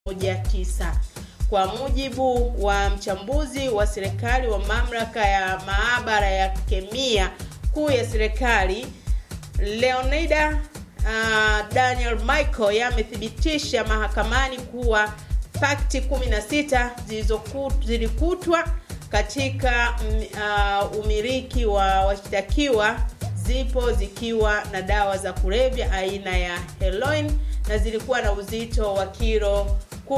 moja tisa. Kwa mujibu wa mchambuzi wa serikali wa mamlaka ya maabara ya kemia kuu ya serikali Leonida uh, Daniel Michael yamethibitisha mahakamani kuwa fakti 16 zilizoku- zilikutwa katika mm, uh, umiliki wa washtakiwa zipo zikiwa na dawa za kulevya aina ya heroin na zilikuwa na uzito wa kilo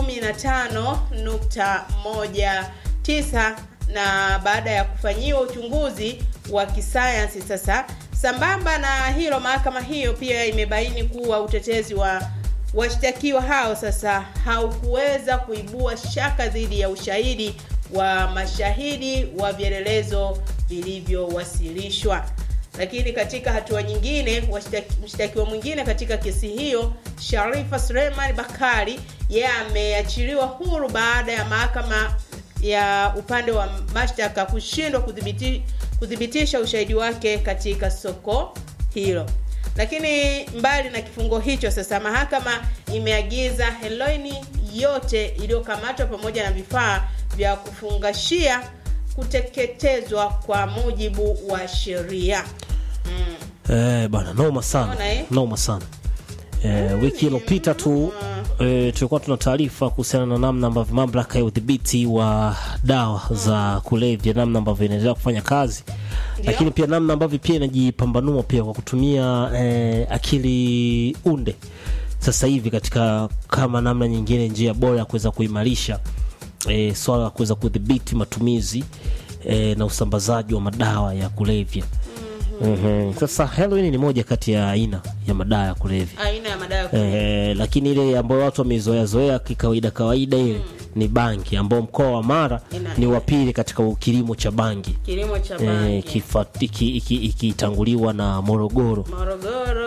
15.19 na baada ya kufanyiwa uchunguzi wa kisayansi sasa sambamba na hilo mahakama hiyo pia imebaini kuwa utetezi wa washtakiwa hao sasa haukuweza kuibua shaka dhidi ya ushahidi wa mashahidi wa vielelezo vilivyowasilishwa lakini katika hatua nyingine washtaki- mshtakiwa mwingine katika kesi hiyo sharifa suleiman bakari yeye ameachiliwa huru baada ya mahakama ya upande wa mashtaka kushindwa kudhibiti, kudhibitisha ushahidi wake katika soko hilo lakini mbali na kifungo hicho sasa mahakama imeagiza heroini yote iliyokamatwa pamoja na vifaa vya kufungashia kuteketezwa kwa mujibu wa sheria mm. Eh, bana noma sana Unaona, eh? noma sana eh, wiki iliyopita tu eh, tulikuwa tuna taarifa kuhusiana na namna ambavyo mamlaka ya udhibiti wa dawa za kulevya namna ambavyo inaendelea kufanya kazi lakini pia namna ambavyo pia inajipambanua pia kwa kutumia eh, akili unde sasa hivi katika kama namna nyingine njia bora ya kuweza kuimarisha e, swala la kuweza kudhibiti matumizi e, na usambazaji wa madawa ya kulevya mm-hmm. Sasa heroin ni moja kati ya aina ya madawa ya kulevya aina ya madawa ya kulevya. e, lakini ile ambayo watu wameizoea zoea kikawaida kawaida ile ni bangi ambao mkoa wa Mara Ina- ni wa pili katika kilimo cha bangi kilimo cha e, bangi ikitanguliwa iki, iki, ikitanguliwa na Morogoro morogoro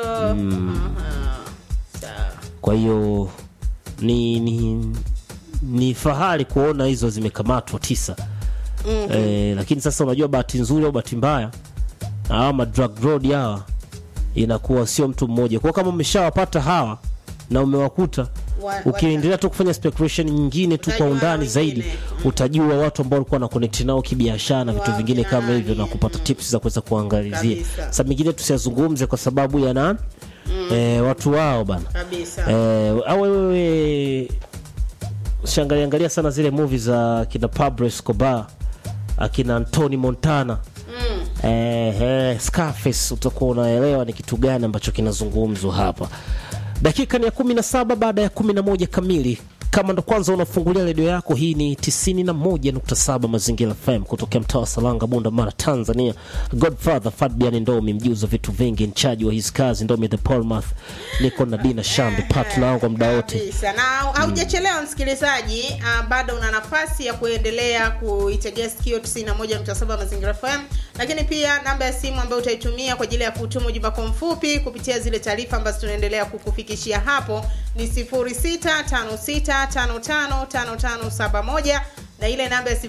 Aha. Sawa. kwa hiyo ni, ni ni fahari kuona hizo zimekamatwa tisa mm-hmm. e, lakini sasa unajua bahati nzuri au bahati mbaya hawa madrug road hawa inakuwa sio mtu mmoja kwa kama umeshawapata hawa na umewakuta Wa- ukiendelea tu kufanya speculation nyingine tu kwa Utajua undani wengine. zaidi utajua watu ambao walikuwa na connect nao kibiashara na vitu Wa vingine kama hivyo na nani, kupata tips za kuweza kuangalizia Kabisa. sasa mengine tusiyazungumze kwa sababu yana eh, watu wao bana kabisa Eh, au wewe usiangalia angalia sana zile movie za kina Pablo Escobar akina Anthony Montana mm. eh, eh, Scarface utakuwa unaelewa ni kitu gani ambacho kinazungumzwa hapa. Dakika ni ya kumi na saba baada ya kumi na moja kamili. Kama ndo kwanza unafungulia redio yako, hii ni 91.7 Mazingira FM kutokea mtaa wa Salanga, Bunda, Mara, Tanzania. Godfather Fabian Ndomi, mjuzi wa vitu vingi, nchaji wa hizi kazi, Ndomi the Paulmath. Niko na Dina Shambi, partner wangu kwa muda wote. kabisa na haujachelewa msikilizaji uh, bado una nafasi ya kuendelea kuitegea sikio 91.7 mazingira fm lakini pia namba ya simu ambayo utaitumia kwa ajili ya kutuma ujumbe wako mfupi kupitia zile taarifa ambazo tunaendelea kukufikishia hapo ni 0656555571 na ile namba ya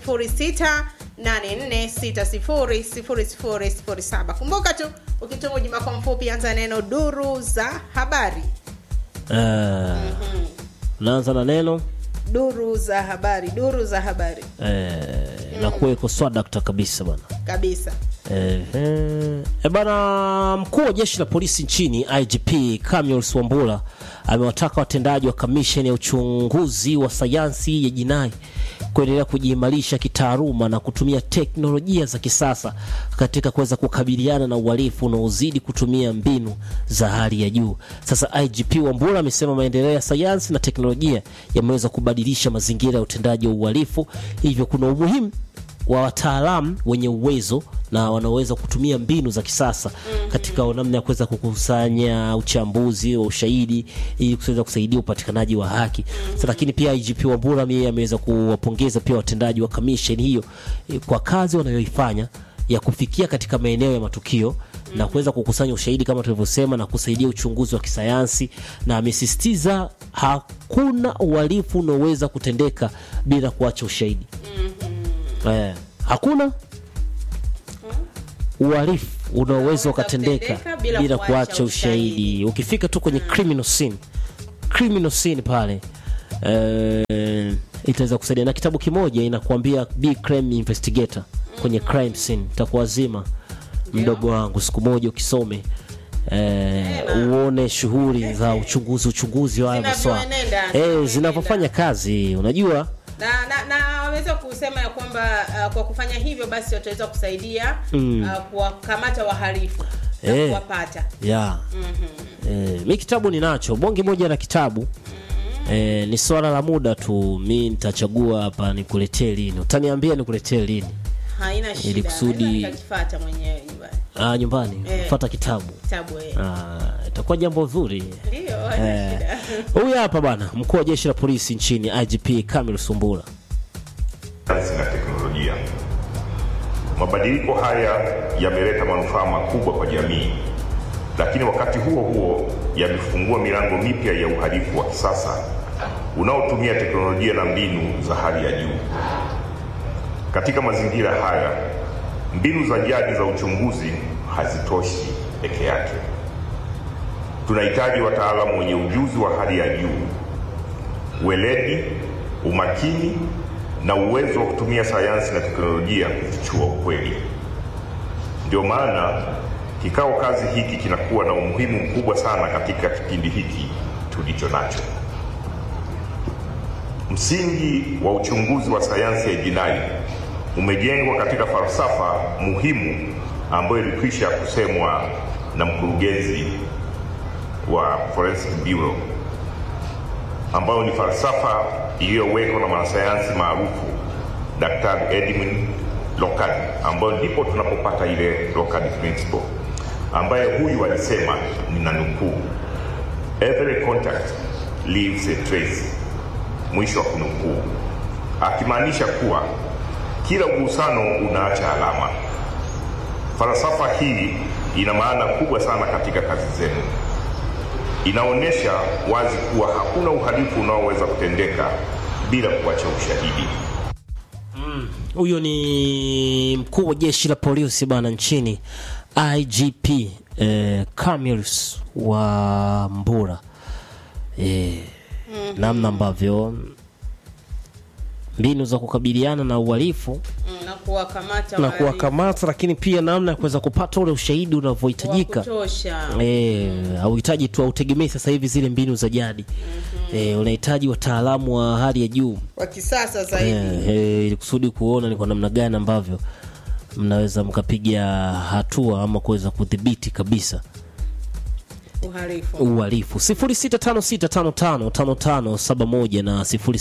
0684600007 kumbuka tu ukituma ujumbe wako mfupi anza neno duru za habari Eh, naanza na neno duru za habari duru za habari eh, inakuwa iko swadakta kabisa bana. kabisa Ehe. E bana, mkuu wa jeshi la polisi nchini IGP Camillus Wambura amewataka watendaji wa kamisheni ya uchunguzi wa sayansi ya jinai kuendelea kujiimarisha kitaaluma na kutumia teknolojia za kisasa katika kuweza kukabiliana na uhalifu unaozidi kutumia mbinu za hali ya juu. Sasa IGP Wambura amesema maendeleo ya sayansi na teknolojia yameweza kubadilisha mazingira ya utendaji wa uhalifu, hivyo kuna umuhimu wa wataalamu wenye uwezo na wanaoweza kutumia mbinu za kisasa mm-hmm. katika namna ya kuweza kukusanya uchambuzi wa ushahidi ili kuweza kusaidia upatikanaji wa haki mm-hmm. lakini pia IGP Wambura yeye ameweza kuwapongeza pia watendaji wa kamisheni hiyo eh, kwa kazi wanayoifanya ya kufikia katika maeneo ya matukio mm-hmm. na kuweza kukusanya ushahidi kama tulivyosema na kusaidia uchunguzi wa kisayansi na amesisitiza hakuna uhalifu unaoweza kutendeka bila kuacha ushahidi eh, hakuna uhalifu unaoweza ukatendeka kutendeka bila bila kuacha kuacha ushahidi. ushahidi ukifika tu kwenye criminal scene criminal scene pale eh, itaweza kusaidia na kitabu kimoja inakuambia be crime investigator kwenye crime scene takuwazima mdogo wangu siku moja ukisome eh, uone shughuli za uchunguzi uchunguzi wa haya maswala Zinavyoenenda, eh, zinavyoenenda. zinavyofanya kazi unajua na na, na wameweza kusema ya kwamba uh, kwa kufanya hivyo basi wataweza kusaidia Mm. uh, kuwakamata wahalifu na Eh. kuwapata ya eh, mi kitabu ninacho bonge moja la kitabu eh, ni swala la muda tu mi nitachagua hapa nikuletee lini utaniambia nikuletee lini haina shida kusudi- Naweza nikakifuata mwenyewe nyumbani ah, nyumbani Eh. fata kitabu kitabu eh. Ah, itakuwa jambo zuri ndio haina Eh, shida huyu hapa bana mkuu wa jeshi la polisi nchini igp kamil sumbula sayansi na teknolojia. Mabadiliko haya yameleta manufaa makubwa kwa jamii, lakini wakati huo huo yamefungua milango mipya ya uhalifu wa kisasa unaotumia teknolojia na mbinu za hali ya juu. Katika mazingira haya, mbinu za jadi za uchunguzi hazitoshi peke yake. Tunahitaji wataalamu wenye ujuzi wa hali ya juu weledi, umakini na uwezo wa kutumia sayansi na teknolojia kufichua ukweli. Ndio maana kikao kazi hiki kinakuwa na umuhimu mkubwa sana katika kipindi hiki tulicho nacho. Msingi wa uchunguzi wa sayansi ya jinai umejengwa katika falsafa muhimu ambayo ilikwisha kusemwa na mkurugenzi wa Forensic Bureau ambayo ni falsafa iliyowekwa na mwanasayansi maarufu Daktari Edwin Lockard, ambayo ndipo tunapopata ile Lockard principle, ambaye huyu alisema, nina nukuu, every contact leaves a trace, mwisho wa kunukuu, akimaanisha kuwa kila ugusano unaacha alama. Falsafa hii ina maana kubwa sana katika kazi zenu inaonyesha wazi kuwa hakuna uhalifu unaoweza kutendeka bila kuacha ushahidi. huyo ni mkuu wa jeshi la polisi bana nchini igp eh, camils wa mbura eh, namna ambavyo mbinu za kukabiliana na uhalifu Mm, na kuwakamata na wahalifu kuwakamata lakini pia namna ya kuweza kupata ule ushahidi wa unavyohitajika kutosha Eh, hauhitaji tu hautegemei sasa hivi zile mbinu za jadi eh, unahitaji wataalamu wa hali ya juu wa kisasa zaidi eh, eh, ili kusudi kuona ni kwa namna gani ambavyo mnaweza mkapiga hatua ama kuweza kudhibiti kabisa uhalifu uhalifu 0656555571 na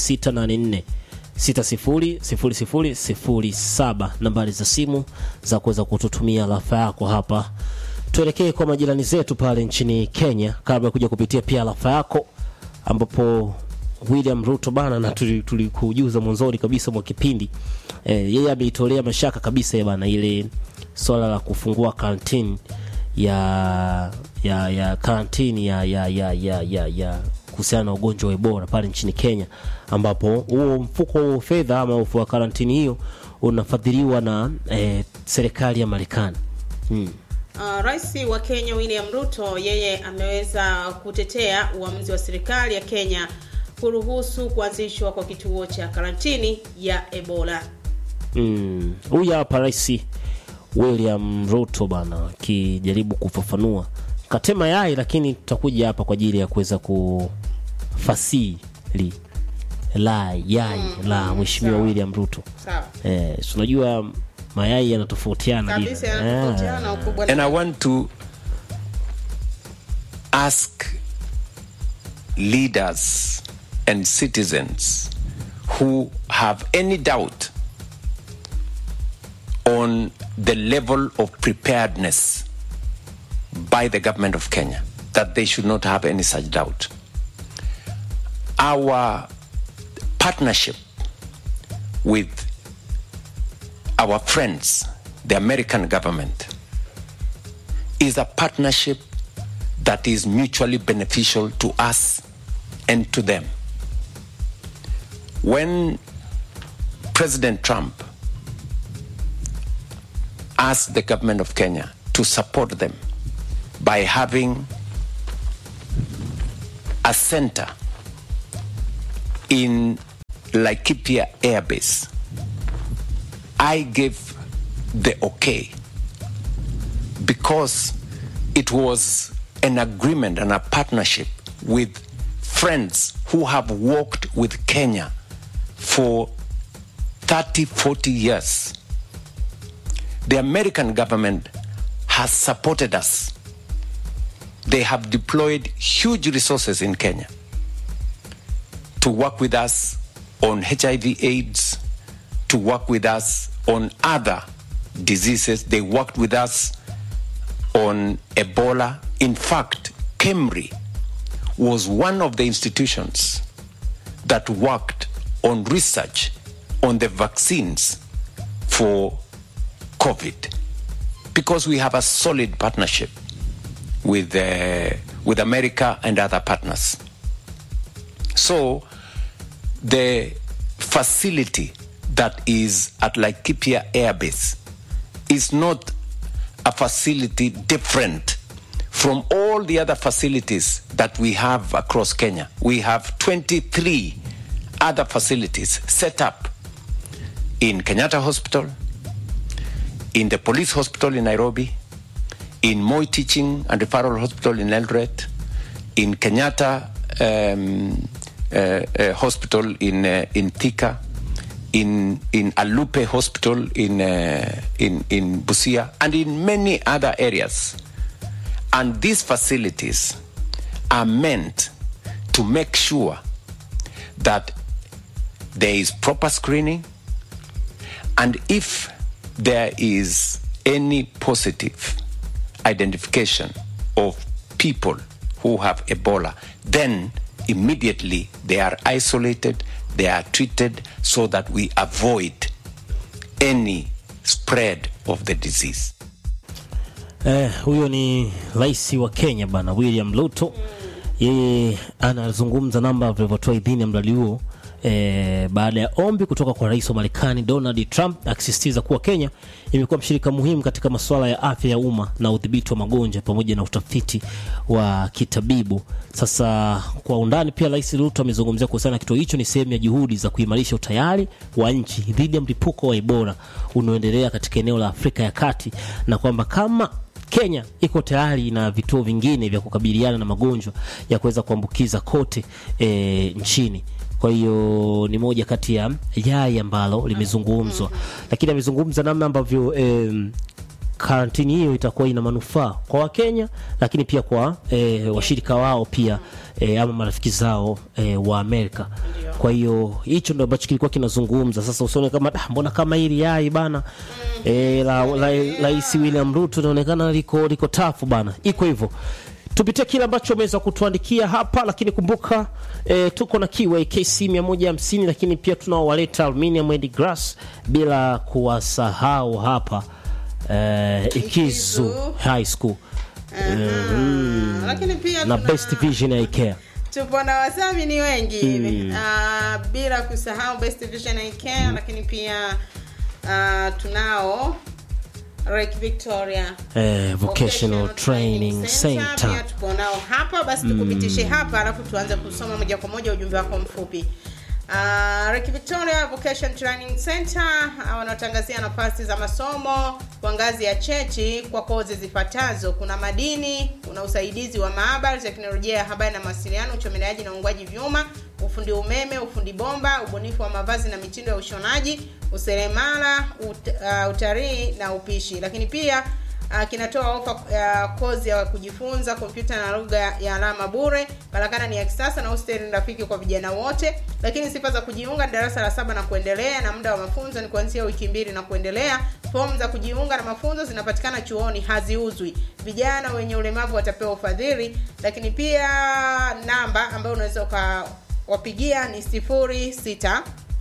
0684600007 nambari za simu za kuweza kututumia rafa yako hapa tuelekee kwa majirani zetu pale nchini kenya kabla ya kuja kupitia pia rafa yako ambapo william ruto bana na tuli- tulikujuza mwanzoni kabisa mwa kipindi eh, yeye ameitolea mashaka kabisa ya bana ile swala la kufungua karantini ya ya ya karantini ya ya ya ya ya, ya kuhusiana na ugonjwa wa Ebola pale nchini Kenya, ambapo huo mfuko wa fedha ama mfuko wa karantini hiyo unafadhiliwa na eh, serikali ya Marekani. Hmm. Uh, Rais wa Kenya William Ruto yeye ameweza kutetea uamuzi wa serikali ya Kenya kuruhusu kuanzishwa kwa kituo cha karantini ya Ebola. Mm. Huyu hapa Rais William Ruto bana akijaribu kufafanua katema yai, lakini tutakuja hapa kwa ajili ya kuweza kufasili la yai la Mheshimiwa sawa. William Ruto. Sawa. Eh, si unajua mayai yanatofautiana Kabisa vile. yanatofautiana ukubwa And na I want to ask leaders and citizens who have any doubt on the level of preparedness by the government of Kenya that they should not have any such doubt. Our partnership with our friends, the American government, is a partnership that is mutually beneficial to us and to them. When President Trump asked the government of Kenya to support them by having a center in Laikipia Air Base, I gave the okay because it was an agreement and a partnership with friends who have worked with Kenya for 30, 40 years. The American government has supported us. They have deployed huge resources in Kenya to work with us on HIV AIDS, to work with us on other diseases. They worked with us on Ebola. In fact, KEMRI was one of the institutions that worked on research on the vaccines for COVID because we have a solid partnership with, uh, with America and other partners. So the facility that is at Laikipia Air Base is not a facility different from all the other facilities that we have across Kenya. We have 23 other facilities set up in Kenyatta Hospital, in the police hospital in Nairobi, in Moi Teaching and Referral Hospital in Eldoret, in Kenyatta um, uh, uh, Hospital in uh, in Thika, in in Alupe Hospital in uh, in in Busia, and in many other areas. And these facilities are meant to make sure that there is proper screening, and if there is any positive identification of people who have Ebola, then immediately they are isolated, they are treated so that we avoid any spread of the disease. Eh, huyo ni rais wa Kenya bana William Ruto. Yeye anazungumza namba vilivyotoa idhini ya mradi huo eh, baada ya ombi kutoka kwa rais wa Marekani Donald Trump akisisitiza kuwa Kenya imekuwa mshirika muhimu katika masuala ya afya ya umma na udhibiti wa magonjwa pamoja na utafiti wa kitabibu. Sasa kwa undani pia Rais Ruto amezungumzia kuhusiana na kituo hicho ni sehemu ya juhudi za kuimarisha utayari wa nchi dhidi ya mlipuko wa Ebola unaoendelea katika eneo la Afrika ya Kati na kwamba kama Kenya iko tayari na vituo vingine vya kukabiliana na magonjwa ya kuweza kuambukiza kote e, nchini. Kwa hiyo ni moja kati ya yai ambalo limezungumzwa, lakini amezungumza namna ambavyo em, karantini hiyo itakuwa ina manufaa kwa Wakenya, lakini pia kwa e, washirika wao pia e, ama marafiki zao e, wa Amerika. Kwa hiyo hicho ndo ambacho kilikuwa kinazungumza. Sasa usione kama "Ah, mbona kama hili yai bana e, la la- Rais William Ruto inaonekana liko liko tafu bana, iko hivyo. Tupitie kile ambacho umeweza kutuandikia hapa, lakini kumbuka e, tuko na Kiwa KC 150 lakini pia tunaowaleta Aluminium and Glass bila kuwasahau hapa eh, Ikizu Ikizu. High School Aha. Lakini pia na tuna- Best Vision Eye Care. tupo na wasami ni wengi Ah, bila kusahau Best Vision Eye Care, lakini pia ah, tunao Rek Victoria Eh, Vocational Training Pia Center. tupo nao hapa, basi tukupitishe hapa, alafu tuanze kusoma moja kwa moja ujumbe wako mfupi. Uh, Rek Victoria Vocation Training Center uh, wanaotangazia nafasi za masomo kwa ngazi ya cheti kwa kozi zifuatazo: kuna madini, kuna usaidizi wa maabara, teknolojia ya habari na mawasiliano, uchomeleaji na uungwaji vyuma, ufundi umeme, ufundi bomba, ubunifu wa mavazi na mitindo ya ushonaji, useremala, ut, uh, utalii na upishi. Lakini pia Uh, kinatoa ofa ya kozi ya kujifunza kompyuta na lugha ya alama bure. Karakana ni ya kisasa na hosteli ni rafiki kwa vijana wote. Lakini sifa za kujiunga ni darasa la saba na kuendelea, na muda wa mafunzo ni kuanzia wiki mbili na kuendelea. Fomu za kujiunga na mafunzo zinapatikana chuoni, haziuzwi. Vijana wenye ulemavu watapewa ufadhili. Lakini pia namba ambayo unaweza ukawapigia ni sifuri sita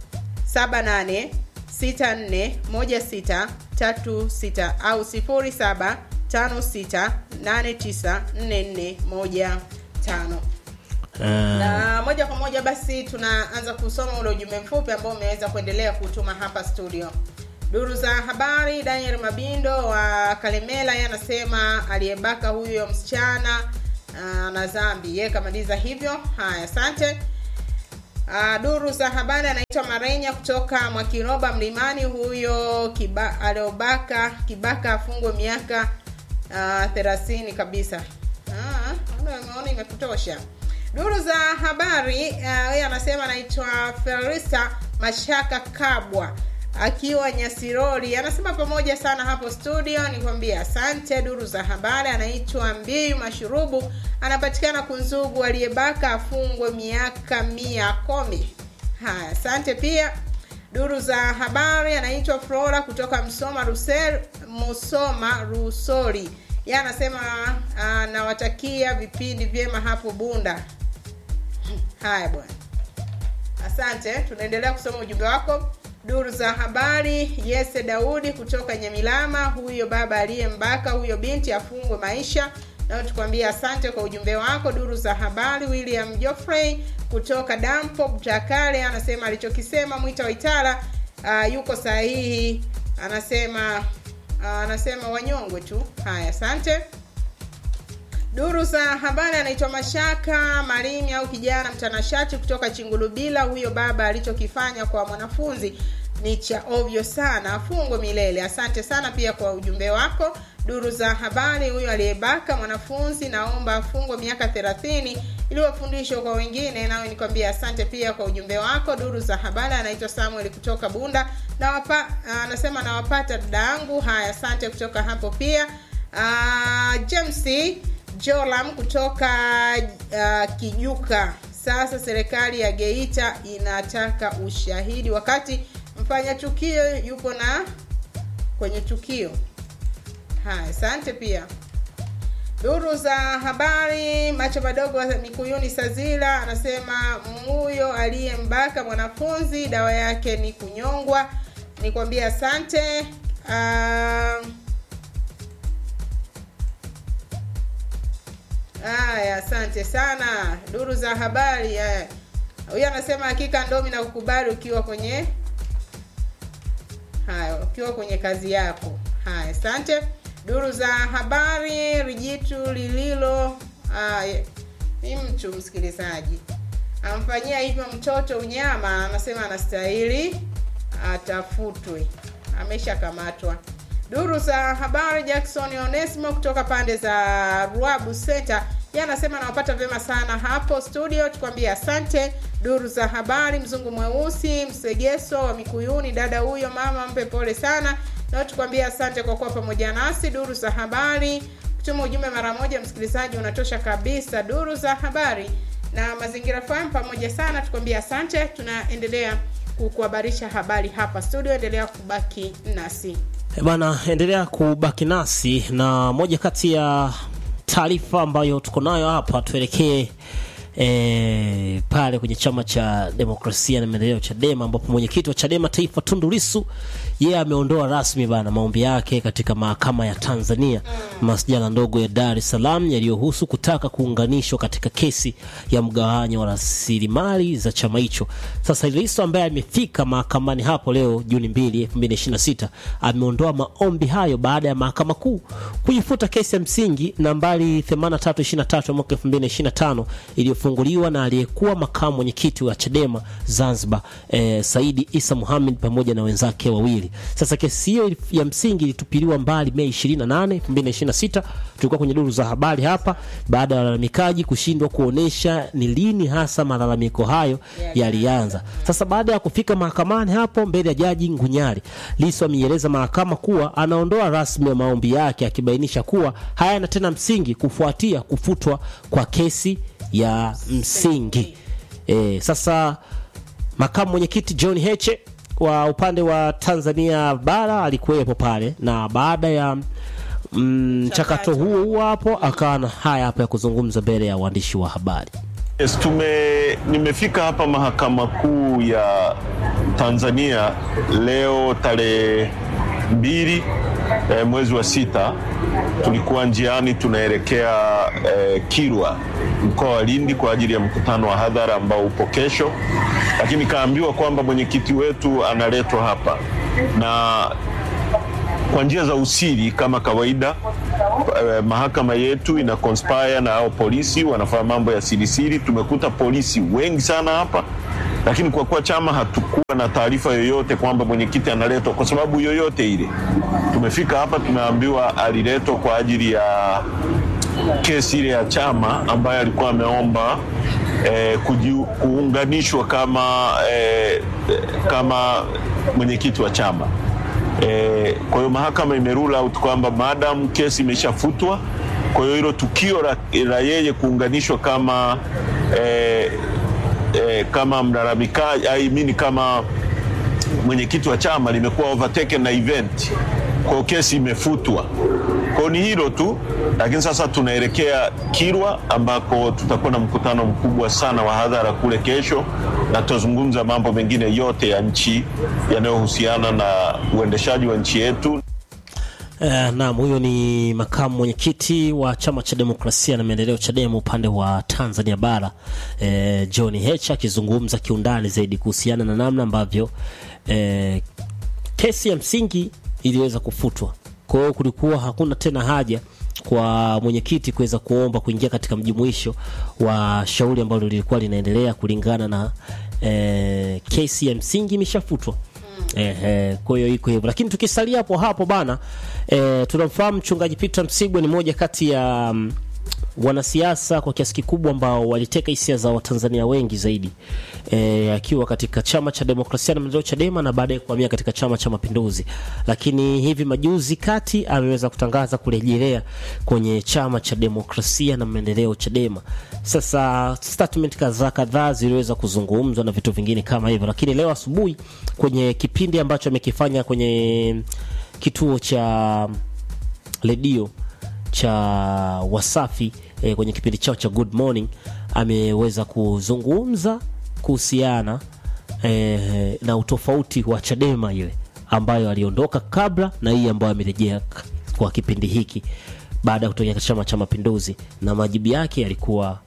78 64 16 36 au 07 56 89 44 15 Eh, na moja kwa moja basi tunaanza kusoma ule ujumbe mfupi ambao umeweza kuendelea kutuma hapa studio duru za habari daniel mabindo wa kalemela yeye anasema aliyebaka huyo msichana uh, na zambi yeye kamaliza hivyo haya asante Uh, duru za habari anaitwa Marenya kutoka Mwakiroba Mlimani. Huyo kiba, aliobaka kibaka afungwe miaka uh, thelathini kabisa. Ah, umeona imekutosha. Duru za habari yeye uh, anasema anaitwa Felista Mashaka Kabwa akiwa Nyasirori, anasema pamoja sana hapo studio, nikwambia asante. Duru za habari anaitwa Mbiu Mashurubu, anapatikana Kunzugu, aliyebaka afungwe miaka mia kumi. Haya, asante pia. Duru za habari anaitwa Flora kutoka Msoma Rusel, Musoma Rusori, yeye anasema anawatakia vipindi vyema hapo Bunda. Haya bwana, asante. Tunaendelea kusoma ujumbe wako. Duru za habari Yese Daudi kutoka Nyamilama, huyo baba aliyembaka huyo binti afungwe maisha. Nao tukwambia asante kwa ujumbe wako. Duru za habari William Geoffrey kutoka Dampo Mtakale anasema alichokisema Mwita Waitara uh, yuko sahihi. Anasema uh, anasema wanyongwe tu. Haya, asante. Duru za habari anaitwa Mashaka Marimi au kijana mtanashati kutoka Chingulubila. Huyo baba alichokifanya kwa mwanafunzi ni cha ovyo sana, afungwe milele. Asante sana pia kwa ujumbe wako. Duru za habari, huyo aliyebaka mwanafunzi naomba afungwe miaka thelathini ili wafundishwe kwa wengine. Nawe nikwambia asante pia kwa ujumbe wako. Duru za habari anaitwa Samuel kutoka Bunda na wapa, anasema nawapata dada yangu. Haya, asante kutoka hapo pia. Uh, James Jolam kutoka uh, Kijuka. Sasa serikali ya Geita inataka ushahidi wakati mfanya tukio yupo na kwenye tukio. Haya, asante pia. Duru za habari, macho madogo wa Mikuyuni Sazila anasema huyo aliyembaka mwanafunzi dawa yake ni kunyongwa. Nikwambia asante. Uh, Haya, asante sana. Duru za habari huyu anasema hakika ndomi na kukubali ukiwa kwenye haya, ukiwa kwenye kazi yako. Haya, asante. Duru za habari Rijitu Lililo ni mtu msikilizaji amfanyia hivyo mtoto unyama, anasema anastahili atafutwe, ameshakamatwa. Duru za habari Jackson Onesimo kutoka pande za Ruabu Center, yeye anasema anawapata vyema sana hapo studio, tukwambia asante. Duru za habari mzungu mweusi Msegeso wa Mikuyuni, dada huyo mama mpe pole sana, na tukwambia asante kwa kuwa pamoja nasi. Duru za habari kutuma ujumbe mara moja, msikilizaji, unatosha kabisa. Duru za habari na mazingira FM pamoja sana, tukwambia asante. Tunaendelea kukuhabarisha habari hapa studio, endelea kubaki nasi. Bana, endelea kubaki nasi na moja kati ya taarifa ambayo tuko nayo hapa, tuelekee e, pale kwenye chama cha demokrasia na maendeleo Chadema, ambapo mwenyekiti wa Chadema taifa Tundu Lissu yeye yeah, ameondoa rasmi bana maombi yake katika mahakama ya Tanzania masjala ndogo ya Dar es Salaam yaliyohusu kutaka kuunganishwa katika kesi ya mgawanyo wa rasilimali za chama hicho. Sasa Lissu ambaye amefika mahakamani hapo leo Juni 2, 2026 ameondoa maombi hayo baada ya mahakama kuu kuifuta kesi ya msingi nambari 8323 mwaka 2025 iliyofunguliwa na aliyekuwa makamu mwenyekiti wa Chadema Zanzibar eh, Saidi Isa Muhammad pamoja na wenzake wawili. Sasa kesi hiyo ya msingi ilitupiliwa mbali Mei 28, 2026. Tulikuwa kwenye duru za habari hapa baada ya walalamikaji kushindwa kuonesha ni lini hasa malalamiko hayo yalianza. Sasa baada ya kufika mahakamani hapo mbele ya jaji Ngunyali, Lissu ameieleza mahakama kuwa anaondoa rasmi ya maombi yake akibainisha kuwa hayana tena msingi kufuatia kufutwa kwa kesi ya msingi. E, sasa makamu mwenyekiti John Heche wa upande wa Tanzania bara alikuwepo pale na baada ya mchakato mm, huo huo hapo akawa na haya hapa ya kuzungumza mbele ya waandishi wa habari. Yes, tume nimefika hapa mahakama kuu ya Tanzania leo tarehe mbili eh, mwezi wa sita. Tulikuwa njiani tunaelekea eh, Kilwa mkoa wa Lindi kwa ajili ya mkutano wa hadhara ambao upo kesho, lakini kaambiwa kwamba mwenyekiti wetu analetwa hapa na kwa njia za usiri kama kawaida. Eh, mahakama yetu ina conspire na hao polisi wanafanya mambo ya sirisiri. Tumekuta polisi wengi sana hapa lakini kwa kuwa chama hatukuwa na taarifa yoyote kwamba mwenyekiti analetwa kwa sababu yoyote ile, tumefika hapa tumeambiwa aliletwa kwa ajili ya kesi ile ya chama ambayo alikuwa ameomba eh, kujiu- kuunganishwa kama eh, kama mwenyekiti wa chama. Eh, kwa hiyo mahakama imerule out kwamba madam kesi imeshafutwa, kwa hiyo hilo tukio la, la yeye kuunganishwa kama eh, eh, kama mlalamikaji I mean kama mwenyekiti wa chama limekuwa overtaken na event, kwa hiyo kesi imefutwa. Kwa hiyo ni hilo tu, lakini sasa tunaelekea Kilwa ambako tutakuwa na mkutano mkubwa sana wa hadhara kule kesho, na tutazungumza mambo mengine yote ya nchi yanayohusiana na uendeshaji wa nchi yetu. Eh, naam, huyo ni makamu mwenyekiti wa chama cha demokrasia na maendeleo Chadema upande wa Tanzania bara eh, John Heche akizungumza kiundani zaidi kuhusiana na namna ambavyo eh, kesi ya msingi iliweza kufutwa. Kwa hiyo kulikuwa hakuna tena haja kwa mwenyekiti kuweza kuomba kuingia katika mjumuisho wa shauri ambalo lilikuwa linaendelea kulingana na eh, kesi ya msingi imeshafutwa. Eh, eh, kwa hiyo iko hivyo, lakini tukisalia hapo hapo bana eh, tunamfahamu mchungaji Peter Msigwa ni moja kati ya mm, wanasiasa kwa kiasi kikubwa ambao waliteka hisia za Watanzania wengi zaidi e, akiwa katika chama cha demokrasia na maendeleo Chadema na baadaye kuhamia katika chama cha Mapinduzi, lakini hivi majuzi kati ameweza kutangaza kurejelea kwenye chama cha demokrasia na maendeleo Chadema. Sasa statement kadhaa kadhaa ziliweza kuzungumzwa na vitu vingine kama hivyo, lakini leo asubuhi kwenye kipindi ambacho amekifanya kwenye kituo cha redio cha Wasafi eh, kwenye kipindi chao cha Good Morning ameweza kuzungumza kuhusiana eh, na utofauti wa Chadema ile ambayo aliondoka kabla na hii ambayo amerejea k- kwa kipindi hiki baada ya kutokea katika Chama cha Mapinduzi, na majibu yake yalikuwa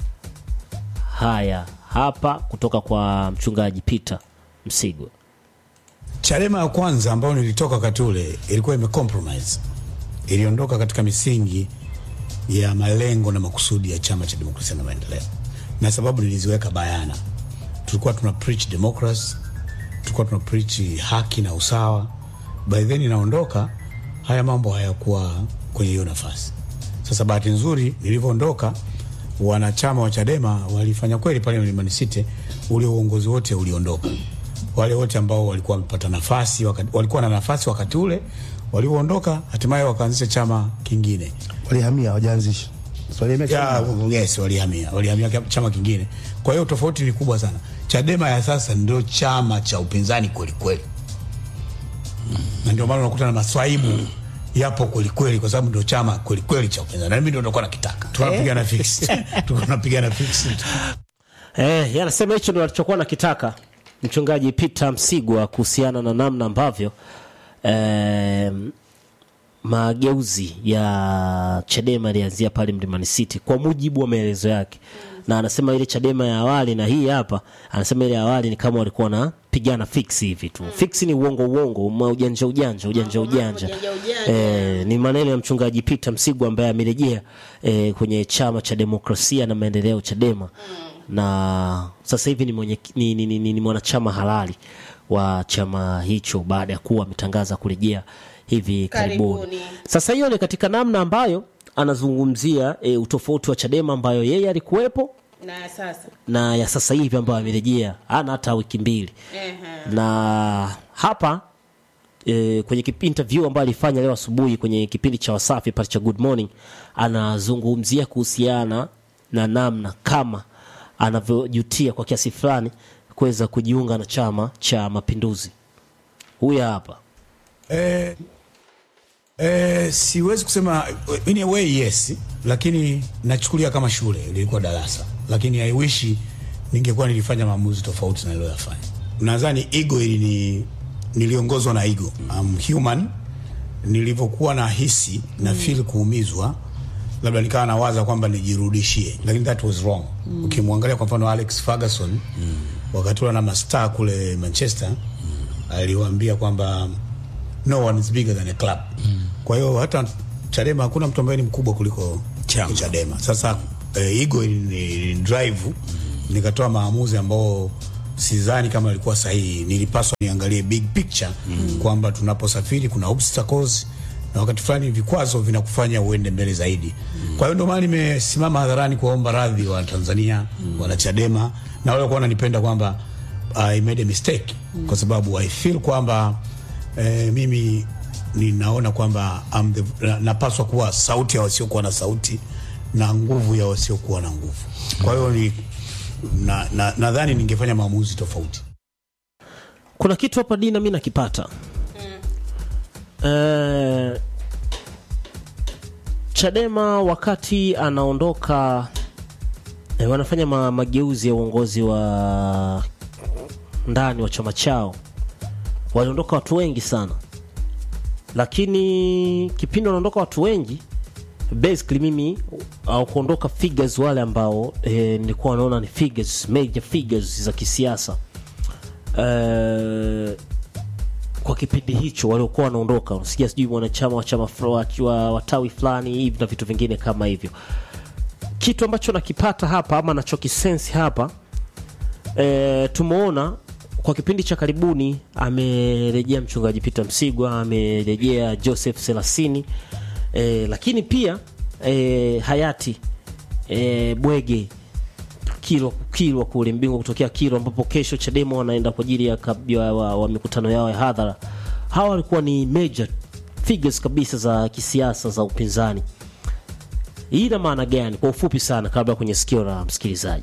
haya hapa kutoka kwa mchungaji Peter Msigwa. Chadema ya kwanza ambayo nilitoka wakati ule ilikuwa imecompromise, iliondoka katika misingi ya malengo na makusudi ya chama cha demokrasia na maendeleo, na sababu niliziweka bayana. Tulikuwa tuna preach democracy, tulikuwa tuna preach haki na usawa. By then inaondoka, haya mambo hayakuwa kwenye hiyo nafasi. Sasa bahati nzuri nilivyoondoka, wanachama wa Chadema walifanya kweli pale Mlimani City, ule uongozi wote uliondoka wale wote ambao walikuwa wamepata nafasi wakati, walikuwa na nafasi wakati ule walioondoka, hatimaye wakaanzisha chama kingine walihamia hawajaanzisha So, walihamia ya, chama. yes, walihamia walihamia kia- chama kingine. Kwa hiyo tofauti ni kubwa sana. Chadema ya sasa ndio chama cha upinzani kweli kweli, na ndio maana unakuta na maswaibu yapo kweli kweli, kwa sababu ndio chama kweli kweli cha upinzani, na mimi ndio nilikuwa nakitaka. Tunapigana fix, tulikuwa tunapigana fix. Eh, yanasema hicho ndio alichokuwa nakitaka mchungaji Peter Msigwa kuhusiana na namna ambavyo eh, mageuzi ya Chadema yalianzia pale Mlimani City kwa mujibu wa maelezo yake, na anasema ile Chadema ya awali na hii hapa, anasema ile ya awali ni kama walikuwa wanapigana fix hivi tu. Fix ni uongo uongo, ma ujanja ujanja ujanja ujanja. ujanja ujanja. Eh, ni maneno ya mchungaji Peter Msigwa ambaye amerejea eh, kwenye chama cha demokrasia na maendeleo Chadema na sasa hivi ni, mwenye, ni, ni, ni, ni, ni mwanachama halali wa chama hicho baada ya kuwa ametangaza kurejea hivi karibuni. Karibuni. Sasa hiyo ni katika namna ambayo anazungumzia e, utofauti wa Chadema ambayo yeye alikuwepo na sasa na ya sasa hivi ambayo amerejea ana hata wiki mbili Ehe. na hapa e, kwenye kipi- interview ambayo alifanya leo asubuhi kwenye kipindi cha Wasafi pale cha Good Morning, anazungumzia kuhusiana na namna kama anavyojutia kwa kiasi fulani kuweza kujiunga na Chama cha Mapinduzi. Huyu hapa Eh, eh, siwezi kusema in a way yes, lakini nachukulia kama shule lilikuwa darasa, lakini I wish ningekuwa nilifanya maamuzi tofauti na niliyoyafanya. Nadhani ego ili ni niliongozwa na ego. I'm human. Nilivyokuwa na hisi na feel kuumizwa, labda nikawa nawaza kwamba nijirudishie, lakini that was wrong. Ukimwangalia kwa mfano Alex Ferguson wakati ule na mastaa kule Manchester aliwaambia kwamba no one is bigger than a club. Kwa hiyo hata Chadema hakuna mtu ambaye ni mkubwa kuliko Chama. Chadema. Sasa eh, ego ni drive nikatoa maamuzi ambao sidhani kama ilikuwa sahihi. Nilipaswa niangalie big picture mm. kwamba tunaposafiri kuna obstacles na wakati fulani vikwazo vinakufanya uende mbele zaidi mm. kwa hiyo ndio maana nimesimama hadharani kuwaomba radhi wa Tanzania mm. wana Chadema na wale walikuwa wananipenda kwamba I made a mistake mm. kwa sababu I feel kwamba eh, mimi ninaona kwamba I'm the- na- napaswa kuwa sauti ya wasiokuwa na sauti na nguvu ya wasiokuwa na nguvu. Kwa hiyo ni nadhani na, nadhani ningefanya maamuzi tofauti. kuna kitu hapa dina mi nakipata Eh, chadema wakati anaondoka eh, wanafanya ma, mageuzi ya uongozi wa ndani wa chama chao waliondoka watu wengi sana lakini kipindi wanaondoka watu wengi basically mimi au kuondoka figures wale ambao eh, nilikuwa naona ni figures major figures za kisiasa eh, kwa kipindi hicho waliokuwa wanaondoka unasikia sijui mwanachama wa chama fula- wa, wa tawi fulani hivi na vitu vingine kama hivyo kitu ambacho nakipata hapa ama nachokisensi hapa e, tumeona kwa kipindi cha karibuni amerejea mchungaji Peter Msigwa amerejea Joseph Selasini e, lakini pia e, hayati e, Bwege Kilwa, Kilwa kule Mbingo kutokea Kilwa, ambapo kesho Chadema wanaenda kwa ajili ya, kab- ya wa, wa mikutano yao ya hadhara. Hawa walikuwa ni major figures kabisa za kisiasa za upinzani. Hii ina maana gani kwa ufupi sana, kabla ya kwenye sikio la msikilizaji?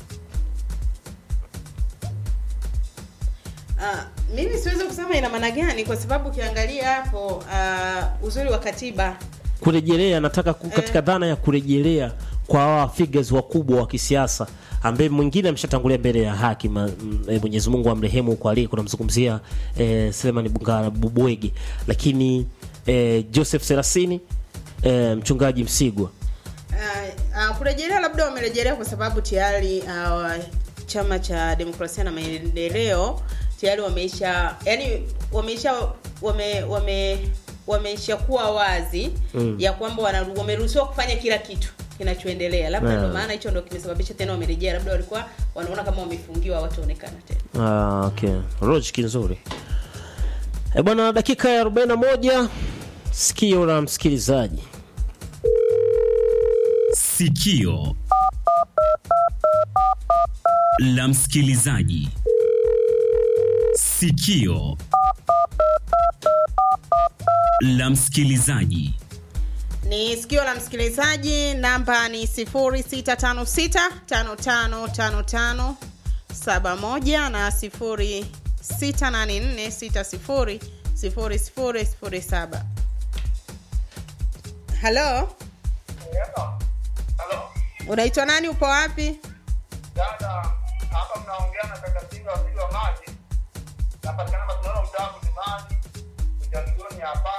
Ah, mimi siwezi kusema ina maana gani kwa sababu ukiangalia hapo ah, uzuri wa katiba Kurejelea, nataka ku- katika dhana ya kurejelea kwa hawa figures wakubwa wa kisiasa ambaye mwingine ameshatangulia mbele ya haki ma, m, e, Mwenyezi Mungu amrehemu kwa alie kunamzungumzia e, Selemani Bungara Bubwege, lakini e, Joseph Serasini e, mchungaji Msigwa uh, uh, kurejelea labda wamerejelea kwa sababu tayari uh, chama cha demokrasia na maendeleo tayari wameisha yani wameisha wame wame wameisha kuwa wazi mm. ya kwamba wana- wameruhusiwa kufanya kila kitu kinachoendelea labda Yeah. ndio maana hicho ndo kimesababisha tena wamerejea labda walikuwa wanaona kama wamefungiwa wataonekana tena Ah, okay. Logic nzuri. E bwana, dakika ya 41 sikio la msikilizaji. Sikio la msikilizaji. Sikio la msikilizaji. ni sikio la msikilizaji namba ni 0656555571 na 0684600007 halo unaitwa nani upo wapi Dada, hapa mnaongea na kaka Singa waziri wa maji. Napatikana Masinono mtaa Mlimani. Ujazigoni hapa.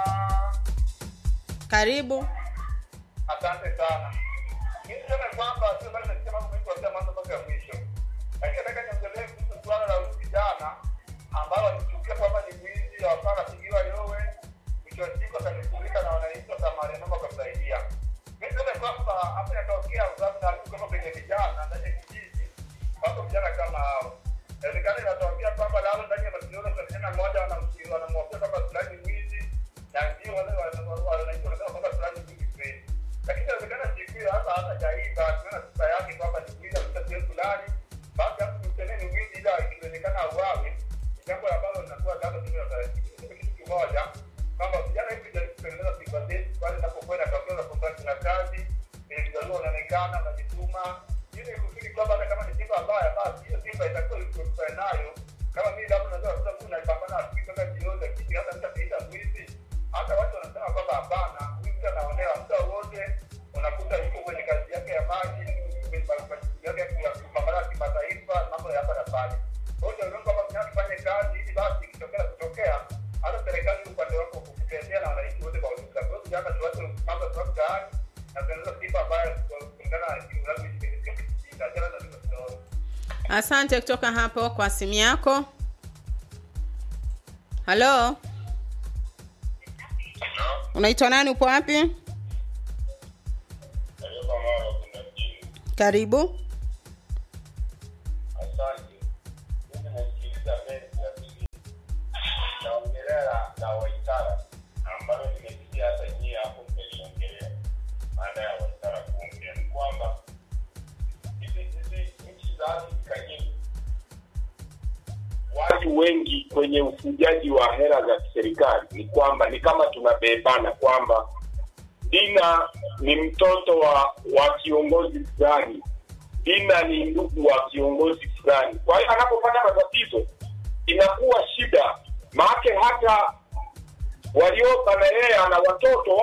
karibu Asante sana. Mimi niseme kwamba sio bali nasikia mambo mengi kuanzia mwanzo mpaka ya mwisho. Lakini nataka niongelee kuhusu suala la huyu kijana ambalo alichukia kwamba ni mwizi hapa anapigiwa yowe. Mwisho wa siku akanifurika na wananchi wa Samaria Noma wakamsaidia. Mimi niseme kwamba hapa inatokea sababu na kama kwenye vijana ndani ya kijiji wako vijana kama hao. Inawezekana inatokea kwamba lao ndani ya mashindano kwa kijana mmoja wanamsikia wanamwambia kwamba fulani ni mwizi na ndio wale wana- wananchi wanasema kwamba fulani ni mwizi kweli. Lakini inawezekana siku hiyo hata hata jaiba tunaona sifa yake kwamba ni mwizi katika sehemu fulani, basi hapo mteneni ni mwizi ila ikiwezekana auawe, ni jambo ambalo linakuwa labda tume kitu kimoja kwamba vijana hivi jaribu kutengeneza sifa zetu pale inapokwenda tokeo na kwamba tuna kazi eh, vijana wanaonekana wanajituma ili kufikiri kwamba hata kama ni sifa mbaya basi hiyo sifa itakuwa ikuwe nayo kama mimi labda naweza kuta mtu naipambana asubuhi mpaka jioni lakini hata mtu akiita mwizi hata watu wanasema kwamba hapana huyu mtu anaonewa muda wote unakuta yuko kwenye kazi yake ya maji kwenye majukumu yake ya kupambana na kimataifa na mambo ya hapa na pale kwa hiyo ndio kwamba vijana tufanye kazi ili basi ikitokea kutokea hata serikali upande wako kutendea na wananchi wote kwa ujumla kwa hiyo vijana tuache mambo ya sababu tayari na tuendeleze sifa ambayo kulingana na unavyoishi katika kijiji achana na vitu vidogo asante kutoka hapo kwa simu yako halo unaitwa nani upo wapi karibu Asante. maisha mengi, lakini naongelea la, la Waitara ambalo nimesikia hata nyie hapo mmeliongelea, maana ya Waitara kuongea ni kwamba hizi hizi nchi za Afrika nyingi watu wengi kwenye ufujaji wa hela za kiserikali ni kwamba ni kama tunabebana kwamba Dina ni mtoto wa wa kiongozi fulani, Dina ni ndugu wa kiongozi fulani. Kwa hiyo anapopata matatizo inakuwa shida, maake hata walioka na yeye ana watoto